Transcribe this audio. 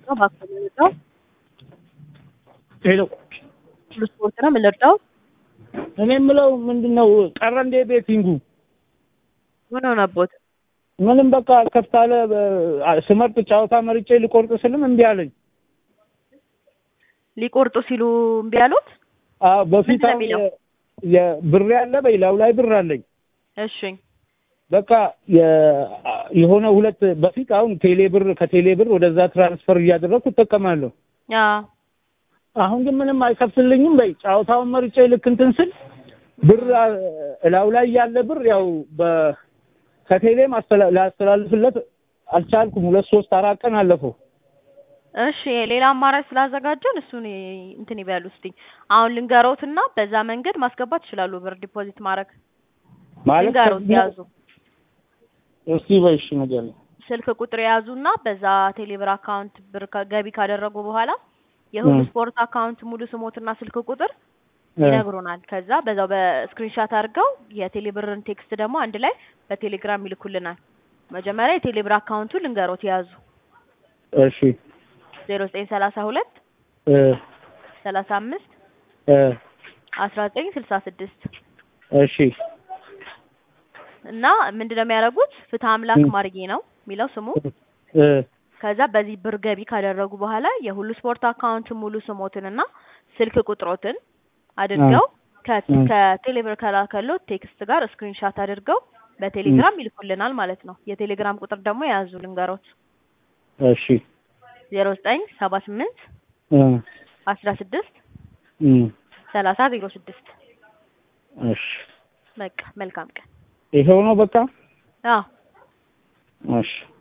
ነው እባክህ የምንወጣው ሄሎ ሁሉ ስፖርት ነው የምንወጣው እኔ የምለው ምንድን ነው ቀረ እንዴ ቤቲንጉ? ምን ሆነቦት? ምንም በቃ ከፍታለ ስመርጥ ጨዋታ መርጬ ሊቆርጥ ስልም እምቢ አለኝ። ሊቆርጡ ሲሉ እምቢ አሉት? አዎ በፊት ምንድን ነው አሁን የሚለው? የ- የብር ያለ በይላው ላይ ብር አለኝ። እሺ በቃ የ- የሆነ ሁለት በፊት አሁን ቴሌ ብር ከቴሌ ብር ወደዛ ትራንስፈር እያደረግኩ እጠቀማለሁ። አዎ አሁን ግን ምንም አይከፍትልኝም። በይ ጨዋታውን መርጬ ልክ እንትን ስል ብር አ- እላው ላይ ያለ ብር ያው በ ከቴሌም አስተላ- ላስተላልፍለት አልቻልኩም። ሁለት ሶስት አራት ቀን አለፈው። እሺ ሌላ አማራጭ ስላዘጋጀን እሱን ይ- እንትን ይበሉ እስቲ። አሁን ልንገሮትና በዛ መንገድ ማስገባት ይችላሉ። ብር ዲፖዚት ማድረግ ማለት ልንገሮት ከዚህ- ያዙ። እስቲ በይሽ ነገር ስልክ ቁጥር የያዙና በዛ ቴሌብር አካውንት ብር ከ- ገቢ ካደረጉ በኋላ የሁሉ እ። ስፖርት አካውንት ሙሉ ስሞትና ስልክ ቁጥር ይነግሩናል። ከዛ በዛው በስክሪንሻት አድርገው የቴሌብርን ቴክስት ደግሞ አንድ ላይ በቴሌግራም ይልኩልናል። መጀመሪያ የቴሌብር አካውንቱ ልንገሮት የያዙ እሺ ዜሮ ዘጠኝ ሰላሳ ሁለት እ ሰላሳ አምስት እ አስራ ዘጠኝ ስልሳ ስድስት እሺ እና ምንድነው የሚያደርጉት ፍትህ አምላክ እ። ማርጌ ነው የሚለው ስሙ። እ ከዛ በዚህ ብር ገቢ ካደረጉ በኋላ የሁሉ ስፖርት አካውንት ሙሉ ስሞትንና ስልክ ቁጥሮትን አድርገው ከ- እ። ከቴሌብር ከላከሎት ቴክስት ጋር ስክሪንሻት አድርገው በቴሌግራም ይልኩልናል ማለት ነው። የቴሌግራም ቁጥር ደግሞ የያዙ ልንገሮት እሺ ዜሮ ዘጠኝ ሰባ ስምንት እ አስራ ስድስት እ ሰላሳ ዜሮ ስድስት እሺ በቃ መልካም ቀን። ይሄው ነው በቃ አዎ እሺ